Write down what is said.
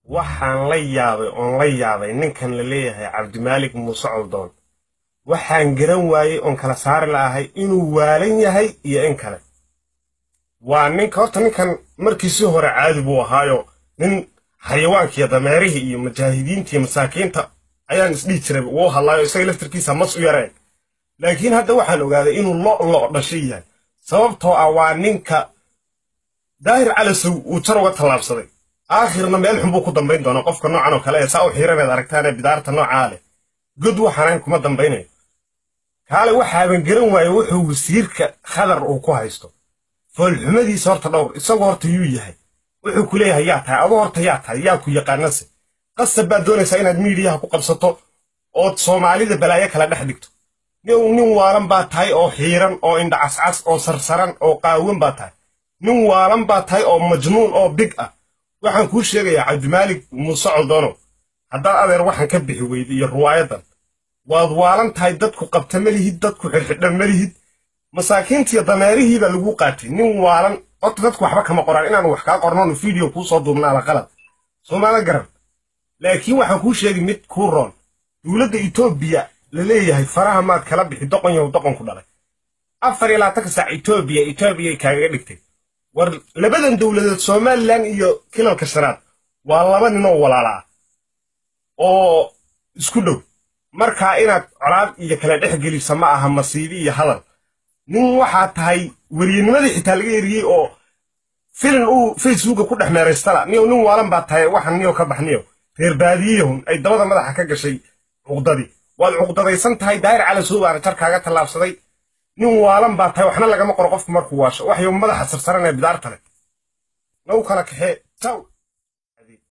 waxaan la yaabay oon la yaabay ninkan la leeyahay cabdimaalik muuse coldoon waxaan garan waayey oon kala saari la'ahay inuu waalan yahay iyo in kale waa ninka horta ninkan markiisii hore caadi buu ahaayo nin xayawaankiiyo dameerihii iyo mujaahidiinta iyo masaakiinta ayaan isdhihi jiray uu hadlaayo isaga laftarkiisa mas u yareen laakiin hadda waxaan ogaaday inuu lo lo dhashay yahay sababtoo ah waa ninka daahir calasow uu jar uga tallaabsaday aakhirna meel xun buu ku dambayn doonaa qofka noocan oo kale ee saa u xiiraneed aragtaanee bidaarta noocaa leh god waxaanayn kuma dambaynayo kaale waxaaban garan waaye wuxuu wasiirka khadar uu ku haysto foolxumadiisa horta dhowr isagoo horta yuu yahay wuxuu ku leeyahay yaa tahay aduu horta yaa tahay yaa ku yaqaanase qasab baad doonaysaa inaad miidiyaha ku qabsato ood soomaalida balaayo kala dhex dhigto nin waalan baa tahay oo xiiran oo indha cascas oo sarsaran oo qaawan baa tahay nin waalan baa tahay oo majnuun oo big ah waxaan kuu sheegayaa cabdimaalik muuse coldoonow haddaad adeer waxaan ka bixi weyda iyo ruwaayadan waad waalan tahay dadku qabta ma lihid dadku xidhxidhan ma lihid masaakiintiiyo dameerihii baa lagu qaatay nin waalan horta dadku waxba kama qoraan inaanu wax kaa qornoonu video kuu soo duubnaala qalad soomaala garan laakiin waxaan kuu sheegay mid kuu roon dowladda etoobiya la leeyahay faraha maad kala bixi doqon yahow doqonku dhalay afar iyo labaatanka saac etoobiya etoobiyay kaagaga dhigtay war labadan dowladeed somalilan iyo kilalka shanaad waa laba ninoo walaala ah oo isku dhow markaa inaad colaad iyo kala dhex gelisa ma aha masiibi iyo hadal nin waxaa tahay weriyanimadii xitaa laga eriyey oo filin uu facebooka ku dhex meeraystala niyow nin waalan baa tahay waxan niyow ka baxniyow reer baadiyeyahun ay dabada madaxa ka gashay cuqdadii waad cuqdadaysan tahay daahir calasow baana jar kaaga tallaabsaday nin waalan baa tahay waxna lagama qoro qofku markuu waasho waxyo madaxa sarsaran ee bidaarta leh nagu kala kaxee taw